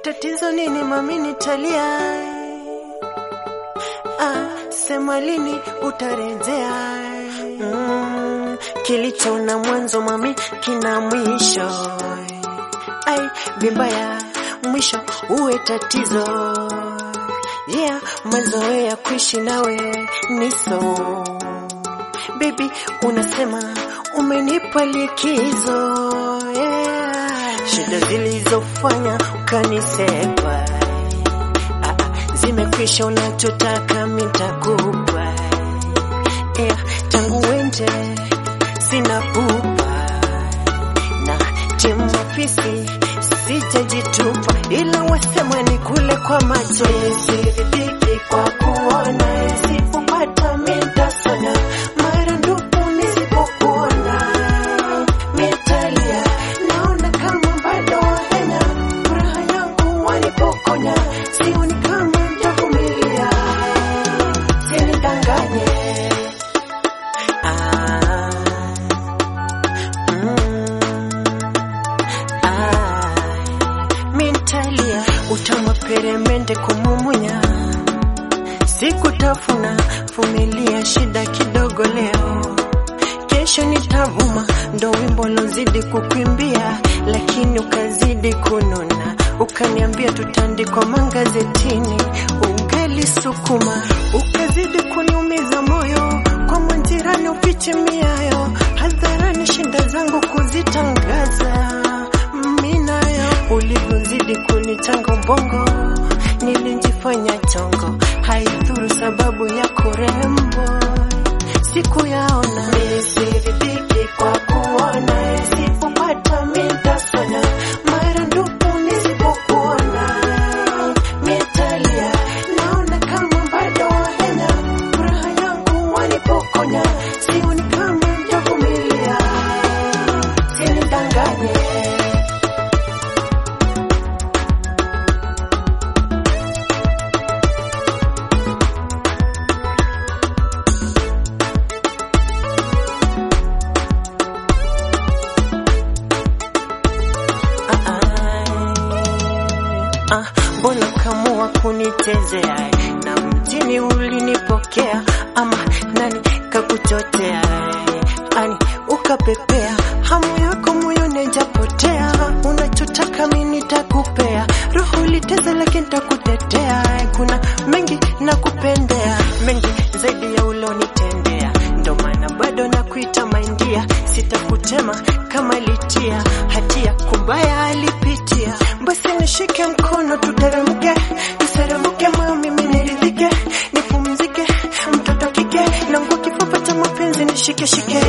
tatizo nini mami nitalia ah, sema lini utarejea mm, kilicho na mwanzo mami kina mwisho ai vibaya mwisho uwe tatizo yeah mazoea kuishi nawe niso baby unasema umenipa likizo yeah. shida zilizofanya ukanisepa ah, ah, zimekwisha unachotaka mitakupa yeah. tangu wende sina pupa na timafisi sijajitupa ila wasema ni kule kwa macho siridhiki kwa kuona isipopata mitasanya mara ndupu nisipokuona mitalia naona kama bado wahenya furaha yangu wanipokonya sioni kama mtavumilia sinidanganye ah, mm, ah, mintalia utama peremende kumumunya sikutafuna vumilia shida kidogo leo kesho nitavuma ndo wimbo lozidi kukwimbia lakini ukazidi kununa ukaniambia tutandikwa mangazetini ungali sukuma ukazidi kuniumiza moyo kwa mwanjirani ufiche miayo hadharani shinda zangu kuzitangaza minayo ulivyozidi kunichanga ubongo nilijifanya chongo haidhuru sababu ya kurembo siku yaona nisiridhiki kwa kuona isipopata mitasanya mara ndupu nisipokuona mitalia naona kama bado wahenya furaha yangu wanipokonya sioni kama mtavumilia sinidanganye Ah, mbona kamua kunichezea na mjini ulinipokea ama nani kakuchotea ani ukapepea hamu yako moyoni haijapotea unachotaka mimi nitakupea roho liteza lakini nitakutetea kuna mengi nakupendea mengi zaidi ya ulonitendea ndo maana bado nakuita maindia sitakutema kama litia hatia kumbaya alipitia basi nishike mkono tuteremke tuseremke moyo mimi niridhike nipumzike mtoto kike nangu kifupa cha mapenzi nishike shike